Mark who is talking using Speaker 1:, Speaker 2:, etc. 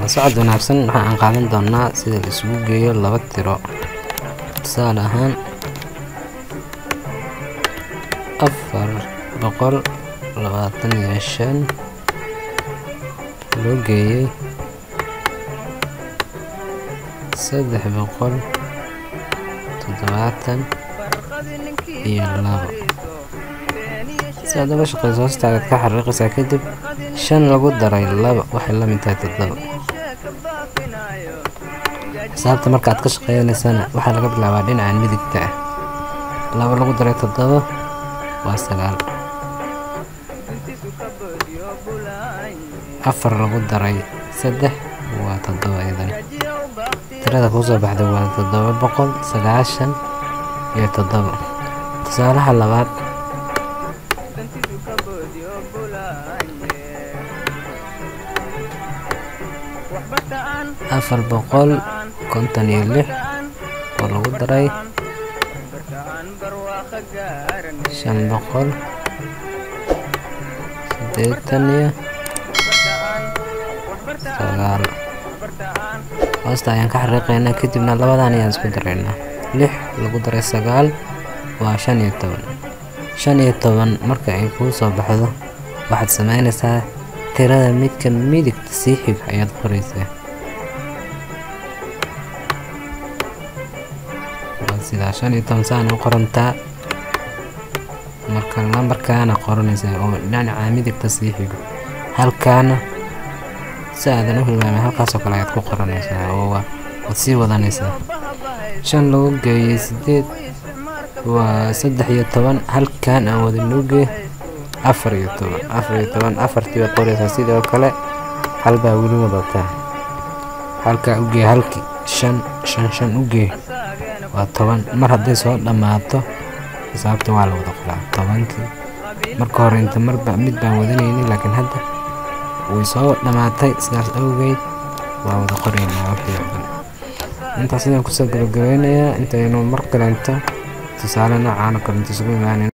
Speaker 1: la socod wanaagsan waxa aan qaadan doonaa sida la isugu geeyo laba tiro tusaale ahaan afar boqol labaatan iyo shan loo geeyey saddex boqol toddobaatan iyo labo si aad uga shaqeyso hoostaagaad ka xariiqaysaa kadib shan lagu daray laba waxay la mid tahay toddoba xisaabta marka aad ka shaqeynaysana waxaa laga bilaabaa dhinacan midigta ah laba lagu daray toddoba waa sagaal afar lagu daray saddex waa toddoba iyadana tirada kuusoo baxday waa toddoba boqol sagaashan iyo toddoba tusaalaha labaad afar boqol konton iyo lix oo lagu daray shan boqol siddeetan iyo sagaal hoosta ayaan ka xariiqaynaa kadibna labadan ayaan isku daraynaa lix lagu daray sagaal waa shan iyo toban shan iyo toban marka ay kuu soo baxdo waxaad samaynaysaa tirada midka midigta sii xiga ayaad qoraysaa sidaa shan iyo toban saana u qorantaa marka lambarkaana qoranaysaa oo dhinaca midigta sii xigo halkaana si aadan u hilmaamin halkaasoo kale ayaad ku qoranaysaa oo waad sii wadanaysaa shan lagu geeyey sideed waa saddex iyo toban halkan aan wada nuugey afar iyo toban afar iyo toban afartii baad qoraysaa sidoo kale halbaa weli wadataa halkaa ugee halkii shan shan shan ugee waa toban mar hadday soo dhammaato xisaabta waa la wada qoraa tobankii marka hore inta marba mid baan wadanaynin laakiin hadda way soo dhammaatay sidaas awgeed waa wada qoraynaa wixii oo dhan intaas sidaan kusoo gabagabeynayaa intaynu mar kalento tusaale noocaan oo kalenta isugu imaanin